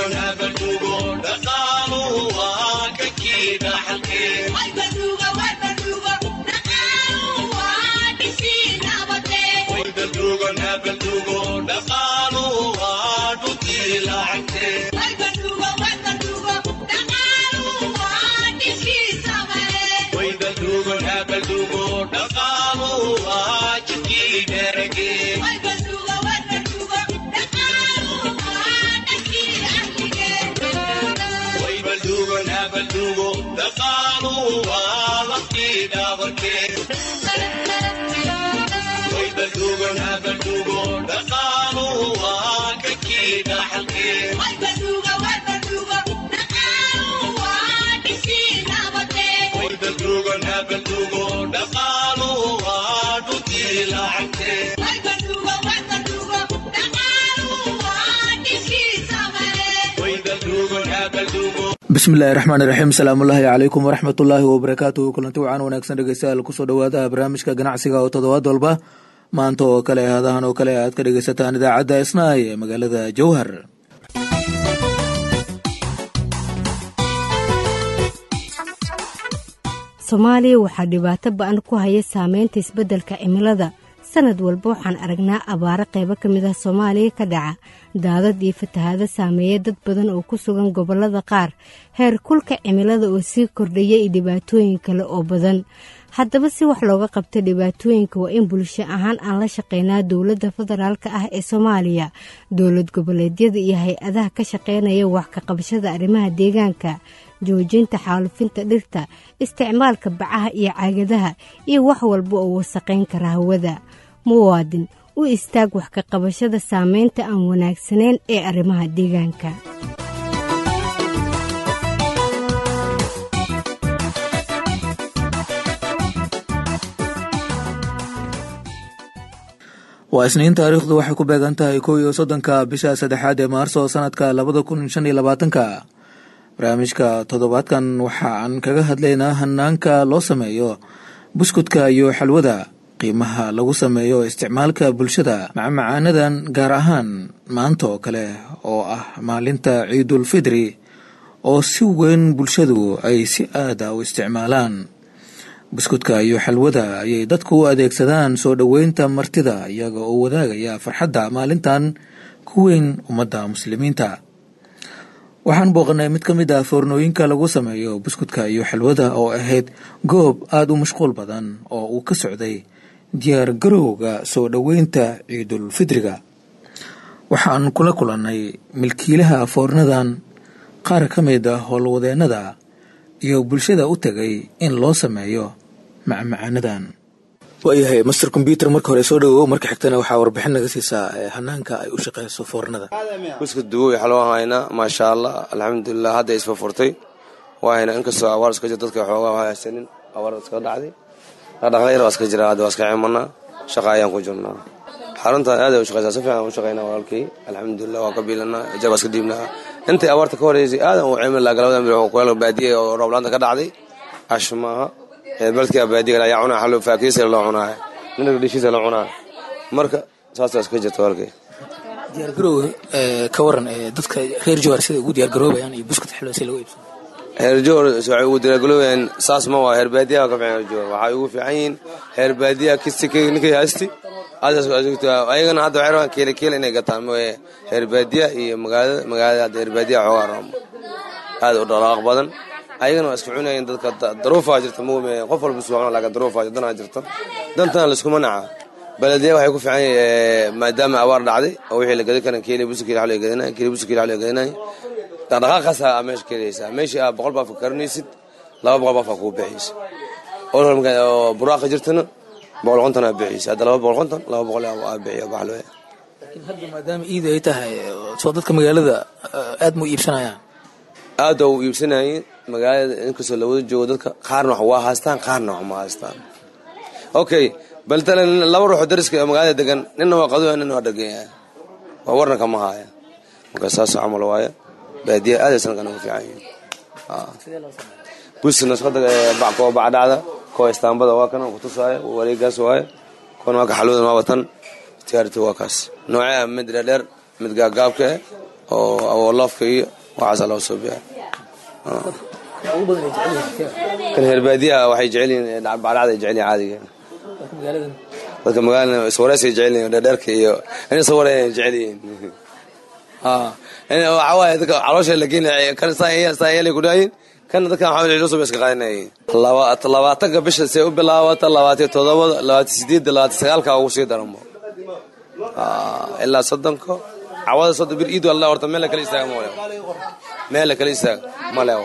bismillahi raxmaan iraxiim asalaamullaahi calaykum waraxmatullaahi wabarakaatuhu kulanti wacan wanaagsan dhegeystayaal kusoo dhowaada barnaamijka ganacsiga oo toddobaad walba maanta oo kale hadahan oo kale aad ka dhegeysataan idaacadda isnaay ee magaalada jowhar soomaaliya waxaa dhibaato ba-an ku haya saameynta isbeddelka cimilada sanad walba waxaan aragnaa abaaro qaybo ka mid ah soomaaliya ka dhaca daadad iyo fatahaado saameeya dad badan oo ku sugan gobollada qaar heer kulka cimilada oo sii kordhaya iyo dhibaatooyin kale oo badan haddaba si wax looga qabta dhibaatooyinka waa in bulsho ahaan aan la shaqeynaa dowladda federaalk ah ee soomaaliya dowlad goboleedyada iyo hay-adaha ka shaqeynaya wax ka qabashada arrimaha deegaanka joojinta xaalufinta dhirta isticmaalka bacaha iyo caagadaha iyo wax walba oo wasaqayn kara hawada muwaadin u istaag wax ka qabashada saameynta aan wanaagsanayn ee arrimaha deegaanka waa isniin taariikhdu waxay ku beegan tahay kow iyo soddonka bisha saddexaad ee maarso sanadka labada kun shan iyo labaatanka barnaamijka toddobaadkan waxa aan kaga hadlaynaa hanaanka loo sameeyo buskudka iyo xalwada qiimaha lagu sameeyo isticmaalka bulshada macmacaanadan gaar ahaan maanta oo kale oo ah maalinta ciidul fidri oo si weyn bulshadu ay si aada u isticmaalaan buskudka iyo xalwada ayay dadku u adeegsadaan soo dhoweynta martida iyaga oo wadaagaya farxadda maalintan ku weyn ummadda muslimiinta waxaan booqanay mid ka mid ah foornooyinka lagu sameeyo buskudka iyo xalwada oo ahayd goob aada u mashquul badan oo uu ka socday diyaar garowga soo dhoweynta ciidul fidriga waxaan kula kulannay milkiilaha foornadan qaar ka mid ah howlwadeennada iyo bulshada u tegay in loo sameeyo macmacaanadan waayahay master combyuter marka hore soo dhawow marka xigtana waxaa warbixin naga siisaa hanaanka ay u shaqeyso foornada buskud duwow xalwaan haynaa maasha allah alxamdulilah hadda isfa furtay waa haynaa inkastoo awaar iska jir dadka xoogaa waa haysanin awaar iska dhacday dhaqdhaqla yar waa iska jira hadda waa iska cimanaa shaqa ayaan ku jirnaa xaruntan aad ay u shaqeysaa si fiican u shaqeynaa walaalkay alxamdulilah waa ka biilanaa ijaab waa iska dhiibnaa intay abaarta ka horeysay aadan u cimin laha galabada mir kuleel baadiye oo rooblaanta ka dhacday ash maaha beledka baadiga ayaa cunaa xalo faakiisa loo cunaa ninka dhishiisa loo cunaa marka saas iska jirta walkay diyaargarowga ka waran dadka reer jowar sida ugu diyaargaroobayaan iyo buskut xilwa si lagu iibsado heer jowar waxay ugu diyaargaroobayaan saas ma waa heer baadiyaha ka fiican heer jowar waxay ugu fiican yihiin heer baadiyaha kisti ninkay haysti ayagana hadda waxay rabaan keele keele inay gataan mooye heer baadiyaha iyo magaalada magaalada hadda heer baadiyaha xoogaa raamo aad u dhaqaaq badan ayagana waa iska cunayeen dadka daruufaa jirta maume qof walba suuqna laakiin daruufaa danaa jirta dantana laiskuma naca baladiya waxay ku fiican yahay maadaama abaar dhacday oo wixii la gadan karan keeli busi keeli xalo gadanay keeli busi keeli xalo gadanay dhaqdhaqaaqaasa aa meesha keelaysaa meeshii aa boqol baaf ka karanaysid laba boqol baaf aa kuu bixiysa oo buraaqa jirtana boqol konton aa bixiysa hadda laba boqol konton laba boqol aa bixiya baxlo laakiin hadda maadaama iid ay tahay soo dadka magaalada aad mu iibsanayaan aada u iibsanayeen magaalada inkastoo la wada joogo dadka qaarna wax waa haystaan qaarna wax ma haystaan okay baltale laba ruuxoo dariska oo magaalada degan ninna waa qaduya ninna waa dheganya waa warna kama haaya marka saas camal waaye baadiya aadaysan kana ku fiican yihin busna iska koo bacdhacda koo istaambada waa kana kutusaayo wareegaas waaye koona waa ka xalwada maa watan tiyaarita waa kaas noocea mid dheerdheer mid gaagaabka eh oo awooloofka iyo waxaasa loo suubiya kan herbaadiyaha waxay jecel yihiin bacdhacday jecel yihin caadiga dadka magaalada iswareysay jecel yihin dheerdheerka iyo inay sawareyn jecel yihiin waxaa waaye dadka caloosha la geenay kan saayelay ku dhaayin kana dadkan waxaa cusub iska qaadanayay labaatanka bisha see u bilaabata labaatiyo todobada labaatiyo sideedda labaatiyo sagaalka ugu sii daranbo ilaa soddonka cawada soddon bir iid walla horta meel la kala istaaga ma leewo meel la kala istaaga ma leewo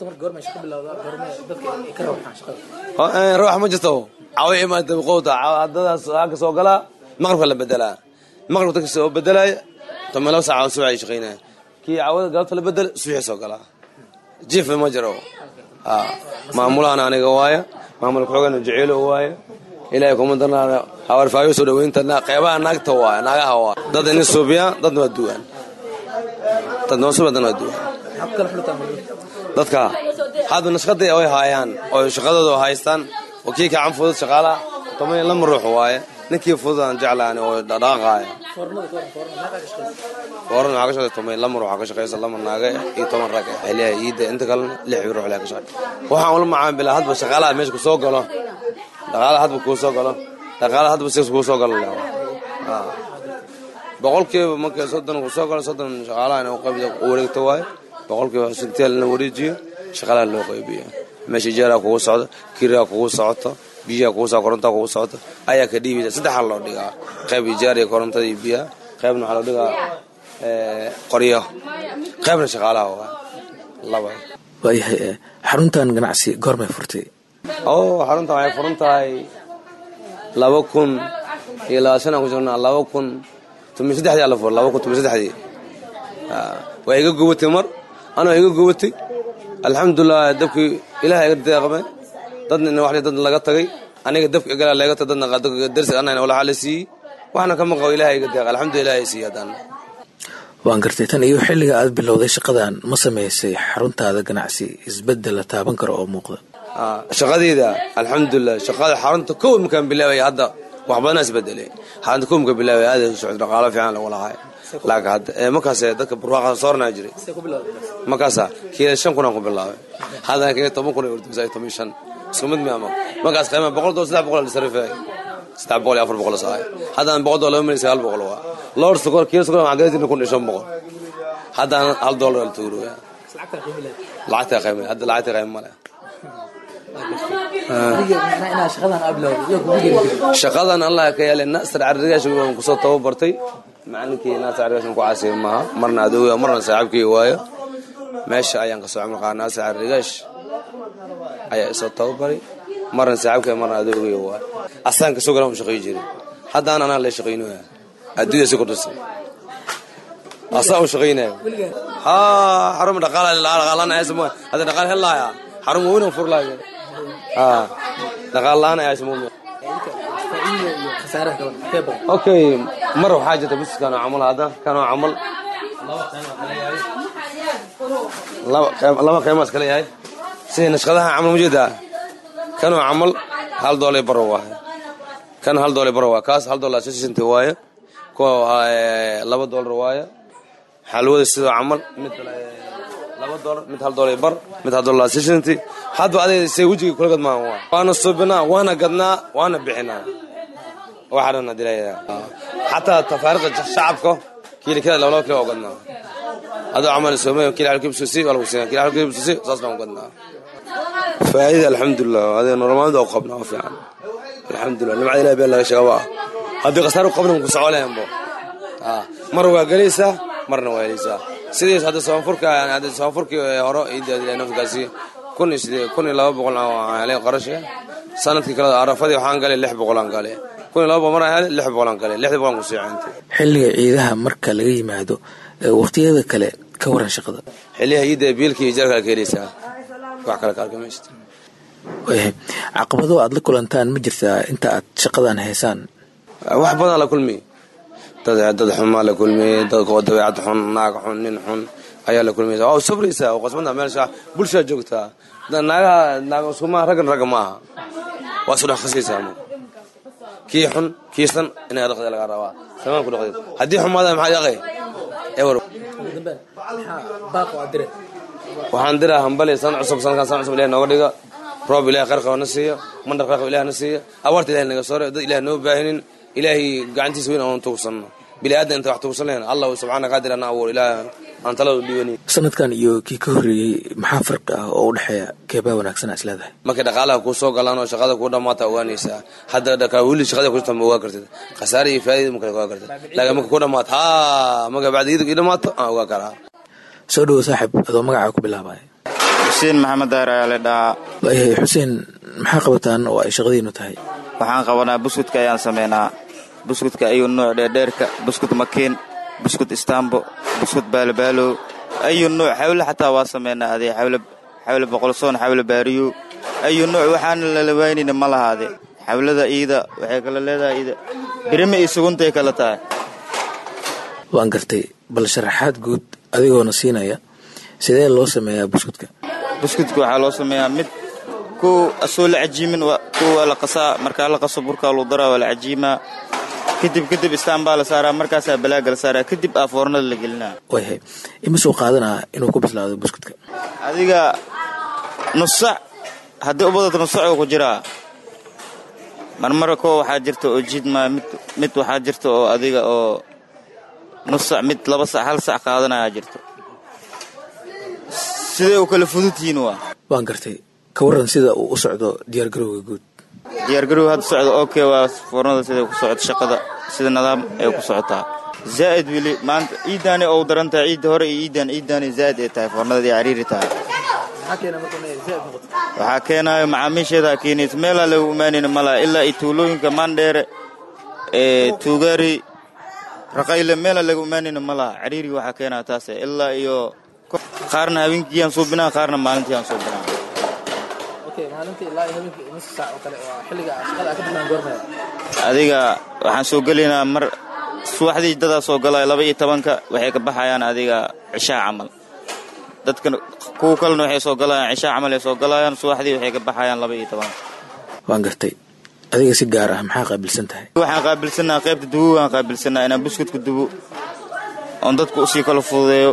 ruux ma jirto cawo imaada qowta hadadaas halka soo galaa maqribka la bedelaa maqribka dadka soo bedelaya toban laba saaca subax ay shaqaynaya kii cawada galabta la bedel subaxii soo galaa jiif ma jiro maamulahan aniga waaya maamulka xoogana jeceelo waaya ilaahay kuma darnaana hawarfaayo soo dhaweynta qeybaha naagta waaya naagaha waaya dad ini suubiyaan dadna waa duwaan dad noo suubiya dadna waa duwaan dadka hadda nashqadii way haayaan oo shaqadooda haystaan oo kii kacan fudud shaqaalaha toban iyo lama ruux waaye ninkii fududaan jeclaan oo dhaqaaqaaya fooran waxaa ka shaqeysa toban lama ruux ka shaqeysa lama naaga iyo toban rag xiliyaha iidda inta kalena lix ruux leh ka shaqey waxaan ula macaamila hadba shaqaalaha meesha ku soo galo dhaqaalaha hadba kuu soo galo dhaqaalaha hadba sis kuu soo galo boqolkiiba markii soddon ku soo galo soddon shaqaalaha in qaybta wareegto waaye boqolkiiba sinteel in la wareejiyo shaqaalaha loo qaybiyo meesha jeeraa kugu socdo kiraa kugu socoto biyaha kugu soo korontaa kugu socoto ayaa ka dhiibaysa saddexa loo dhigaa qayb ijaar iyo korontada iyo biyaha qaybna waxaa loo dhigaa qoryo qaybna shaqaalaha waa laba waayahay xaruntan ganacsi goormay furtay oo xaruntan waxay furan tahay laba kun iyo labaatan aan ku jirnaa laba kun tomiyo saddexdii ala fur laba kun tomiyo saddexdii waa iga gubatay mar anoo iga gubatay alxamdulilah dabkii ilaah iga deeqmay dadna wax dad laga tagay aniga dabka igala laga tagay dadna darsi anana walaxa la siiyey waxna kama qabo ilaah iga deeq alxamdulilah ilaah siiyey haddana waan gartay tan iyo xilliga aad bilowday shaqadan ma samaysay xaruntaada ganacsi isbedel la taaban karo oo muuqda shaqadeyda alxamdulilah shaqada xarunta kow markaan bilaabay hadda wax badanaa isbedelay xarunta kow markaan bilaabay aad socod dhaqaalo fiican lagu lahaay laakiin hadda markaas dadka barwaaqa soornaa jiray markaasa kiila shan kun aan ku bilaabay haddana kiila toban kun ay ordisay toban shan isku mid miya markaas qiimaha boqol doollar saddex boqol sarifay saddex boqol iyo afar boqol saay haddana boqol doollar laba milyan sagaal boqol waa lowr sokor kiilo sokor waxaan gadajirna kun iyo shan boqol haddana hal dollar la tuuroya lacagta qiimay hadda lacagta qiima male shaqadan allah ka yeelay nasar carrigaasha waan kusoo tababartay macalinkii naasir carrigaashan ku caasiya maaha marna adooga marna saaxiibkii waayo meesha ayaan kasoo camal qaada naasir carrigaash ayaa isoo tababaray marna saaxiibkii marna adoogay waayo asaan kasoo galaan u shaqay jiray haddaan anaa la shaqaynoya adduunya si kordhisay asaa u shaqaynayo haa xaruma dhaqaala dhaqaalana aysa hadda dhaqaal helaaya xarun waaweyn aan furlaayo haa dhaqaal la-aan ayaa ismuumi okay mar waxaa jirta bis kanoo camal hadda kanoo camal laba qiimaas kale yahay sida nashqadaha camal mujeedaa kanoo camal hal doolay baro waaye kan hal doolay baro waa kaas hal dollar sisenti waaye kuwa laba dollar waaye xalwada sidoo camal mid laba dollar mid hal dollar bar mid hal dollar sisenti hadba adeeg say wejiga kula gadmaan waa waana subinaa waana gadnaa waana bixinaa waxaana dilaya xataa tafaariqda shacabka kiila kila laba laba kilo oo gadnaa adoo camal soomay kiila halkii bisusi waa lagu siinaa kiila halkii bisusi saas baan gadnaa faa'ida alxamdulilah adee normaalda oo qabnaa oo fiican alxamdulilah nimcada ilahi been laga sheega waa haddii khasaar qabna ku socolayanbo mar waa gelaysaa marna waa helaysaa sidiis hadda soonfurka hadda soonfurkii hore iidadilay nafkaasi kun iyo sidee kun iyo laba boqol aan helay qarasha sanadkii kale arafadii waxaan galay lix boqol aan galay kun iyo laba boqol maraan helay lix boqol aan galay lixdii boqol aan kusii cintay xilliga ciidaha marka laga yimaado waqtiyada kale ka waran shaqada xiliyaha iidda biilka iyo ijaarka ka helaysaa wax kale ka arkamaysta waayahay caqabado aad la kulantaan ma jirtaa inta aad shaqadan haysaan wax badan la kulmi dad dad xumaa la kulmi dad oo dabeecad xun naag xun nin xun ayaa la kulmaysa waa sabraysaa oo qasbanta meelsha bulshaa joogtaa naagaha naag iskuma raggan ragga ma aha waa isu dhex khasaysaa ma kii xun kii san inay dhaqda laga rabaa samaan ku dhaqdeed haddii xumaada maxaa dhaqay ewer waxaan diraa hambali san cusub sanadkan san cusub ilahi nooga dhiga roob ilahi qarqaba na siiya mandar qarqaba ilahi na siiya abaarta ilahi naga soore dad ilahi noo baahinin ilaahay gacantiisa weyn aan tuugsanno bini aadan inta wax tuugsan lahayn allah subxaana qaadir ana abuur ilaah aan talada dhiibani sanadkan iyo kii ka horreeyey maxaa farqi ah oo u dhexeeya keebaa wanaagsan is leedahay markay dhaqaalaha kuu soo galaan oo shaqada kuu dhammaata ogaanaysaa hadda dhakaa weli shaqada ku jirta ma ogaa kartid khasaare iyo faa'ida ma kala ogaa kartid laakiin marka ku dhammaato haa marka bacdi iyada ii dhammaato aan ogaa karaa soo dhowo saaxib adoo magacaa ku bilaabaya xuseen maxamed daar ayaa la dhahaa waayahay xuseen maxaa qabataan oo ay shaqadiinu tahay waxaan qabanaa buskudka ayaan sameynaa buskudka ayuu nooc dheerdheerka buskud makiin buskud istaambo buskud baalobaalow ayuu nooc xawle xataa waa sameynaa adee xawle xawle boqolsoon xawle baariyo ayuu nooc waxaana lalawaynayna ma lahaade xawlada iida waxay kala leedahay iida birima iyo suguntay kala tahay waan gartay bal sharaxaad guud adigoona siinaya sidee loo sameeyaa buskudka buskudka waxaa loo sameeyaa mid ku asoo la cajiimin kuwa waa la qasaa markaa la qaso burkaa luu daraa waa la cajiimaa kadib kadib istaan baa la saaraa markaasaa balaaga la saaraa kadib aa foornada la gelinaa waayahay ima soo qaadanaa inuu ku bislaado buskudka adiga nusac haddii u badato nusac uu ku jiraa marmara koo waxaa jirta oo jiidmaa mid mid waxaa jirta oo adiga oo nusac mid laba sac hal sac qaadanayaa jirto siday u kala fudud yihiin waa waan gartay ka warran sida uu u socdo diyaargarowga guud diyaargarow hadda socda ok waa foornada siday ku socoto shaqada sida nidaam ay ku socotaa zaa'id weli maanta ciiddaani ou daran tahay ciidda hore iyo ciiddan ciiddaani zaa'id ay tahay foornadii cariiri tahay waxaa keenaayo macaamiisheedaa keenaysa meelaa lagu imaanayna malaha ilaa iyo tuulooyinka maandheere ee tuugaari raqayle meelaa lagu imaanayna malaha cariiriga waxaa keenaya taase ilaa iyo qaarna habeenkiiyaan suubinaa qaarna maalintiiyaan suubinaa adiga waxaan soo gelaynaa mar subaxdii dadaa soo galaya laba iyo tobanka waxay ka baxayaan adiga cishaa camal dadka kuwa kalena waxay soo galayaan cishaa camal ay soo galayaan subaxdii waxay ka baxayaan laba iyo tobanka waan gartay adiga si gaar ah maxaa qaabilsan tahay waxaan qaabilsanaa qaybta dubo waan qaabilsanaa inaan buskudka dubo oon dadku usii kala fududeeyo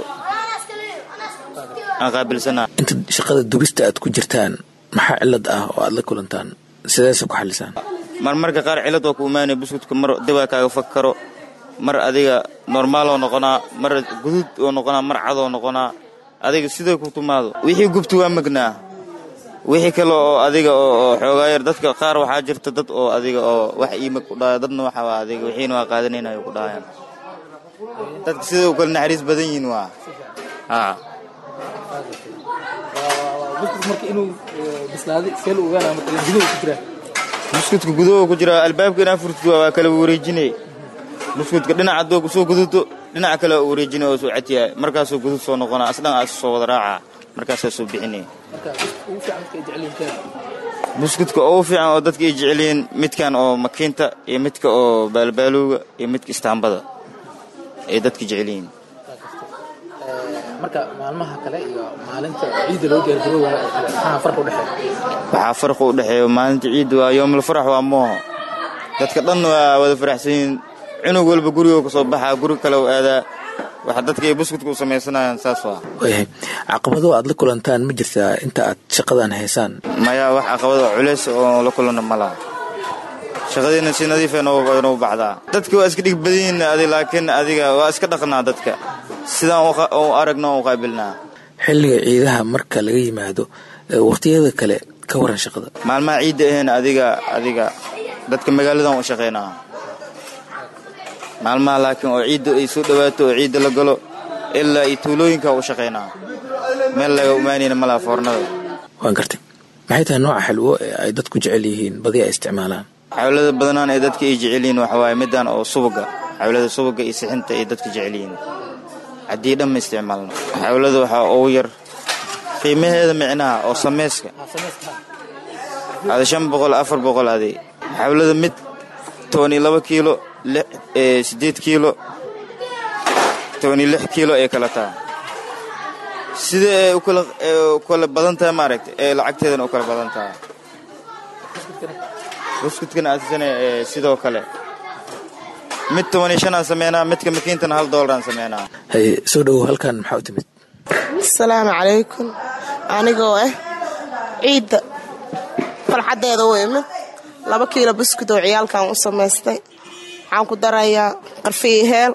aan qaabilsanaa inta shaqada dubista aad ku jirtaan maxaa cilad ah oo aad la kulantaan sideese ku xalisaan marmarka qaar cilad waa ku imaanaya buskudka mar dibaa kaaga fag karo mar adiga normaaloo noqonaa mar guduud oo noqonaa mar cadoo noqonaa adiga siday ku tumaado wixii gubta waa magnaa wixii kale oo adiga oo xoogaayar dadka qaar waxaa jirta dad oo adiga oo wax iimag ku dhahaya dadna waxa waa adiga wixiina waa qaadanaynayo ku dhahayaan dadka siday u kale naxariis badan yihiin waa haa buskudka guduhu ku jira albaabka inaa furtid waa kala wareejinay buskudka dhinac hadduu kusoo guduto dhinaca kale waa wareejinay oo soo catiyahay markaasuu gudud soo noqonaa asdhan aa soo wada raacaa markaasaa soo bixinay buskudka ugu fiican oo dadka ay jecelyihiin midkan oo makiinta iyo midka oo baalbaalowga iyo midka istaambada ay dadka jecelyihiin marka maalmaha kale iyo maalinta ciidda loo diyaargaroowayo oo kale maxaa farq u dhexeeya waxaa farqi u dhexeeya maalinta ciidda waa yoomul farax waa mooho dadka dhan waa wada faraxsan yihiin cunug walba gurigoo ka soo baxaa guri kale u aadaa waxa dadka ay buskudka u samaysanayaan saas waa waayahay caqabado aad la kulantaan ma jirtaa inta aad shaqadan haysaan maya wax caqabado culeys oo la kulana ma laha shaqadiina si nadiifa inuu baxdaa dadka waa iska dhig badan yihiin adi laakiin adiga waa iska dhaqnaa dadka sidaan u aragno u qaabilnaa xilliga ciidaha marka laga yimaado waqtiyada kale ka waran shaqada maalmaha ciidda ahayn adiga adiga dadka magaaladan u shaqaynaa maalmaha laakiin oo ciidda ay soo dhawaato oo ciidda la galo ilaa iyo tuulooyinka u shaqaynaa meel laga imaanayna malaha foornada waan gartay maxay tahay nooca xalwo ee ay dadku jecel yihiin badi ay isticmaalaan xawlada badanaan ee dadka ay jecel yihiin waxa waaye midaan oo subaga xawlada subaga iyo sixinta ay dadka jecel yihiin haddii dhan ma isticmaalno xawlada waxaa ugu yar qiimaheeda micnaha oo samayska ada shan boqol afar boqol adi xawlada mid toban iyo laba kiilo siddeed kiilo toban iyo lix kiilo ay kala tahay sida ay ukala badan tahay maaragta ee lacagteedana u kala badan tahay buskudkana asisana sidoo kale mid toban iyo shan aan sameynaa midka makiintana hal doolaraan sameynaa haye soo dhowow halkan maxaa u timid asalaamu calaykum anigoo ah ciidda farxaddeeda u imid laba kiilo buskud oo ciyaalkan u samaystay waxaan ku darayaa qarfiyo heel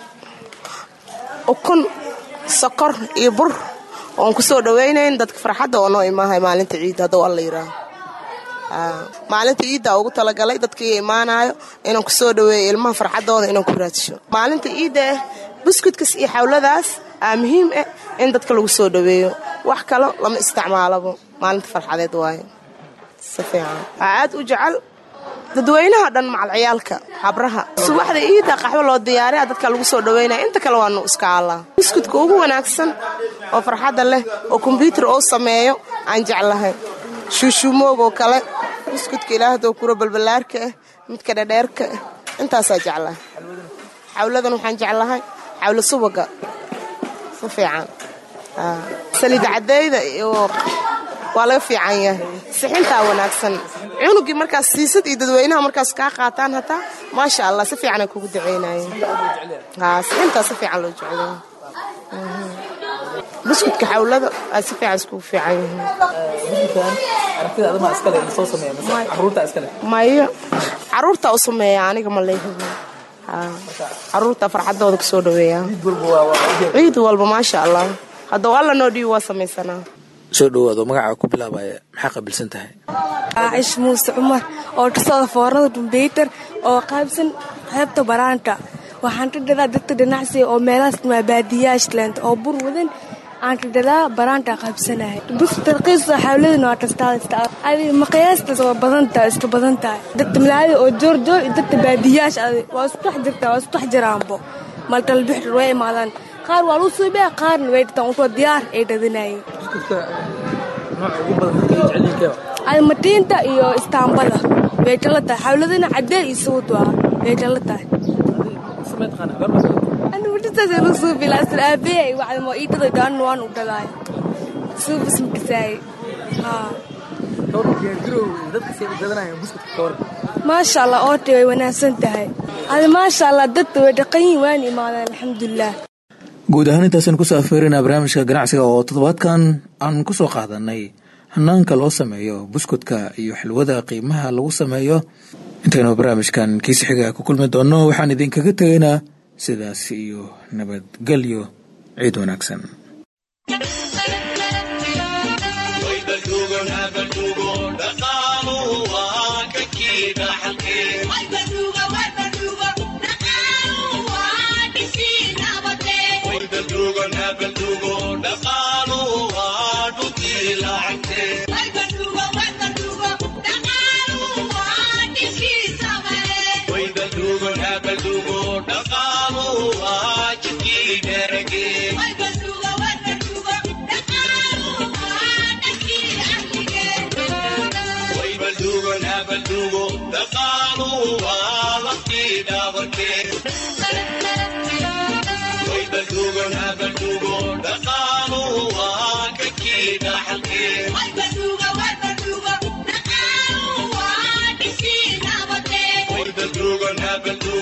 ukun sokor iyo bur oon ku soo dhawaynayn dadka farxadda oo noo imaahay maalinta ciidda hadduu alla yidhaaho maalinta ciiddaa ugu talagalay dadkii imaanayo inaan ku soo dhaweeyo ilmaha farxaddooda inaan ku raadsho maalinta ciidda ah buskudkas iyo xawladaas aa muhiim ah in dadka lagu soo dhaweeyo wax kalo lama isticmaalabo maalinta farxadeed waayo si fiican waxaa aad u jecel dadweynaha dhan macalciyaalka habraha subaxda iidda qaxwo loo diyaariya dadka lagu soo dhaweynaya inta kale waanu iska allaa buskudka ugu wanaagsan oo farxadda leh oo kombyuutar oo sameeyo aan jeclahay shuushuumoogoo kale buskudka ilaahdo kura balballaarka ah midka dhadheerka ah intaasaa jeclahay xawladan waxaan jeclahay xawlo subaga si fiican saliid cadeyda iyo waa laga fiican yahay sixintaa wanaagsan cunugii markaas siisad iyo dadweynaha markaas kaa qaataan hataa maasha allah si fiicanay kugu daceynayeen sixintaa si fiican loo jeclaya buskudka xawlada aa si fiican iskugu fiican yihiin mayo caruurtaa u sameeya aniga ma leehibi caruurtaa farxadooda kusoo dhaweeya ciid walba maasha allah haddou alla noo dhiibi waa samaysanaa soo dhowaado magacaa ku bilaabaya maxaa qabilsan tahay cish muuse cumar oo kasocda foornada kumbeyutar oo qaybsan qaybta baraanta waxaan ka dhadaa dadka dhinacsiga oo meelahaas baadiyaashland oo bur wadan aan ka dhadaa baraanta qaybsanahay bus tarqiisa xawladana waa tastaa adi maqyaastaas waa badantahay iska badan tahay dadka malaayada oo joorjoor iyo dadka baadiyaash adi waa isku dhex jirtaa waa isku dhex jiraanbo maltalbixir way imaadaan qaar waa lagu suubaya qaarna way dhirtaan usoo diyaar ay dhadinayeen adi matiinta iyo istaambada way tala tahay xawladana cadeel iyo sawd waa way tala tahay maasha allah oota way wanaagsan tahay adi maasha allah dadka way dhaqan yihin waana imaadeen alxamdulilah guud ahaan intaasaan kusoo afeerinaa barnaamijka ganacsiga oo toddobaadkan aan ku soo qaadanay hanaanka loo sameeyo buskudka iyo xilwada qiimaha lagu sameeyo intaynu barnaamijkan kiisi xiga ku kulmi doonno waxaan idinkaga tegaynaa sidaas iyo nabadgelyo ciid wanaagsan Bye.